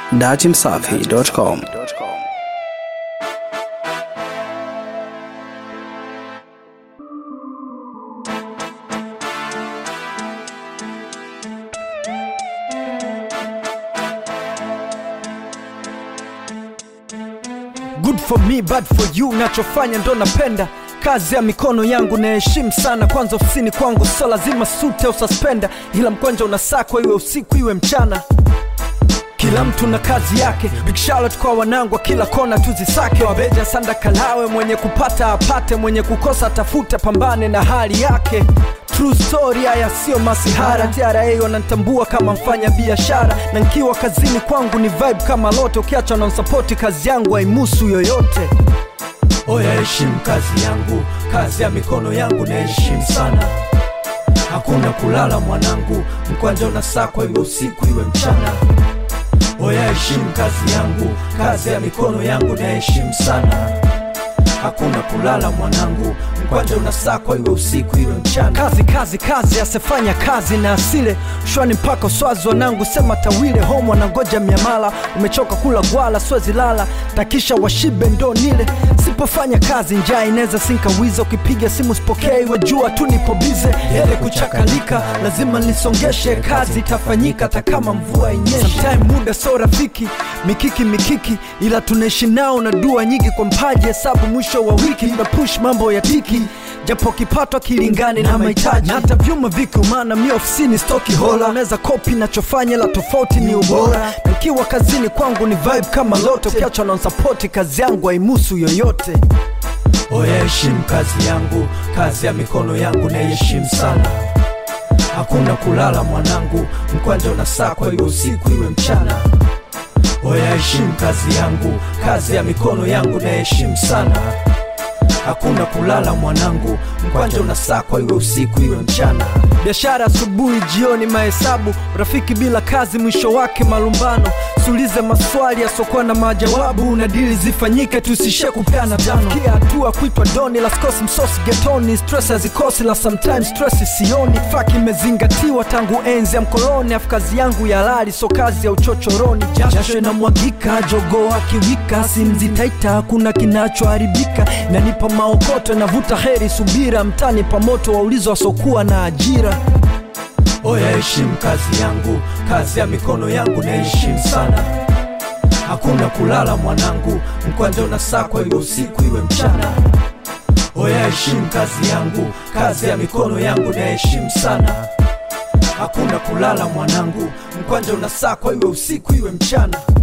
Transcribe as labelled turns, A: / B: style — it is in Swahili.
A: datimsafi.com.
B: good for me bad for you nachofanya ndo napenda kazi ya mikono yangu naheshimu sana kwanza ofisini kwangu so lazima sute au suspenda ila mkwanja unasakwa iwe usiku iwe mchana kila mtu na kazi yake big Charlotte kwa wanangu wa kila kona tuzisake wabeja sanda kalawe mwenye kupata apate mwenye kukosa atafute pambane na hali yake True story haya sio masihara TRA wanantambua kama mfanya biashara na nkiwa kazini kwangu ni vibe kama lote ukiacha nansapoti kazi yangu haimusu yoyote oya heshimu kazi yangu kazi ya mikono yangu naheshimu sana hakuna kulala mwanangu mkwanja unasakwa iwe usiku iwe mchana oya heshimu kazi yangu kazi ya mikono yangu naheshimu sana hakuna kulala mwanangu mkwanja unasakwa iwe usiku iwe mchana kazi kazi kazi asefanya kazi na asile shwani mpaka uswazi wanangu sema tawile homo wanangoja miamala umechoka kula gwala swezi lala takisha washibe ndo nile sipofanya kazi njaa inaweza sinkawiza ukipiga simu sipokei wajua tu nipo bize ele kuchakalika lazima nisongeshe kazi itafanyika hata kama mvua inyeshi Sometime muda so rafiki mikiki mikiki ila tunaishi nao na dua nyingi kwa mpaji hesabu mwisho wa wiki na push mambo ya tiki japo kipato kilingani na mahitaji na hata vyuma viki maana mi ofisini stoki hola unaweza kopi nachofanya la tofauti ni ubora nikiwa kazini kwangu ni vibe kama lote ukiachwa na sapoti kazi yangu haimusu yoyote oya heshimu kazi yangu kazi ya mikono yangu naiheshimu sana hakuna kulala mwanangu mkwanja unasakwa iwe usiku iwe mchana oya heshimu kazi yangu kazi ya mikono yangu naiheshimu sana hakuna kulala mwanangu mkwanja unasakwa iwe usiku iwe mchana biashara asubuhi jioni mahesabu rafiki bila kazi mwisho wake malumbano sulize maswali yasiokuwa na majawabu na dili zifanyike tusishe kupeana tano kia hatua kuitwa doni la skosi msosi getoni stress hazikosi la sometimes stress sioni faki imezingatiwa tangu enzi ya mkoloni afu kazi yangu ya lali so kazi ya uchochoroni jasho inamwagika jogoo akiwika simzitaita hakuna kinachoharibika nanipa maokoto navuta heri subira mtani pamoto waulizo wasokuwa na ajira oya heshimu kazi yangu kazi ya mikono yangu naheshimu sana hakuna kulala mwanangu mkwanja unasakwa iwe usiku iwe mchana oya heshimu kazi yangu kazi ya mikono yangu naheshimu sana hakuna kulala mwanangu mkwanja unasakwa iwe usiku iwe mchana